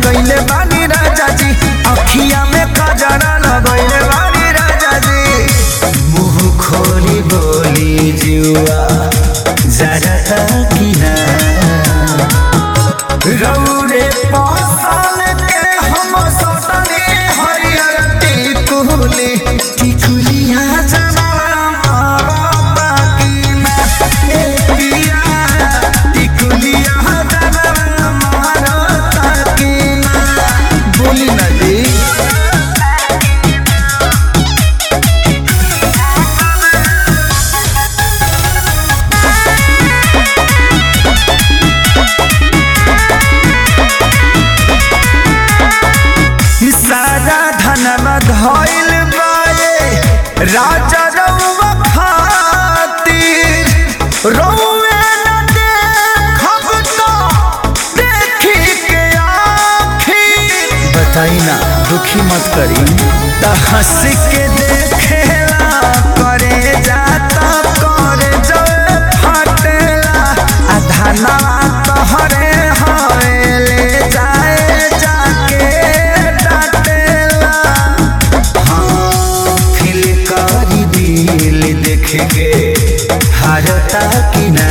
लगैले बानी राजा जी अखिया में कजरा लगैले बानी राजा जी मुंह खोली बोली जुआ जरा किना रौरे पासल के हम सटने हरियर टिकुली टिकुलिया जरा मारता किना ए पिया टिकुलिया जरा मारता किना बोली ना जी सारा धनवा धइल बाए राजा रउवा खातिर रउवे न देखब तो देखी के आखिर बताई ना दुखी मत करी त हंस के देखेला करे जाता करे जय फटेला आ धनवा तोहरे हवेले जाए जाके डाटेला हाँ फिल करी दिल देख के हारता कि ना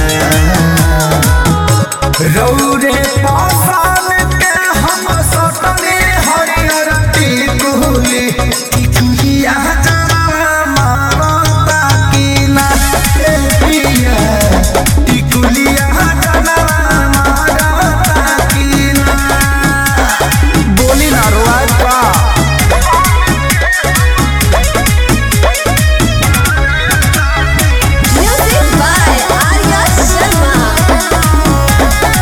रौरे पासान के हम सटने हरियर टिकुली टिकुलिया जरा मारता कि ना ए पिया टिकुलिया जरा मारता कि ना बोली ना रोआज बा Music by Arya Sharma.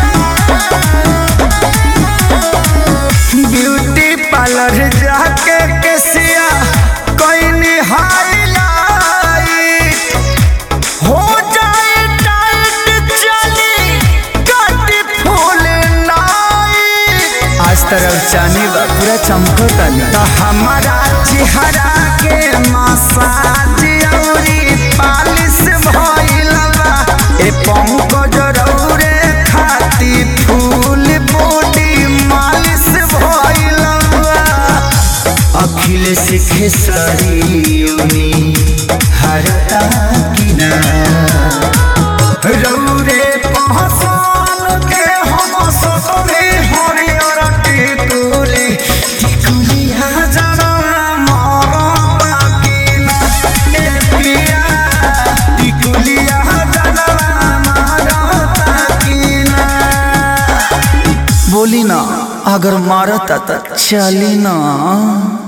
Beauty parlour जाके केसिया कोई हाईलाइट हो जाए टाइट चली काटी फूल नाइट आज तरफ चानी बा पूरा चमकता तो हमारा चेहरा के मसाज औरी पालिश भइल बा ए पंकज रौरे खाती फूल बॉडी मालिश भइल बा अखिलेश खेसरियोनी हरता किना रौरे पहचान के हम सतरे हरियर टिकुली टिकुलिया जरा मारता किना ए पिया टिकुलिया जरा मारता किना बोली ना अगर मारता त चली ना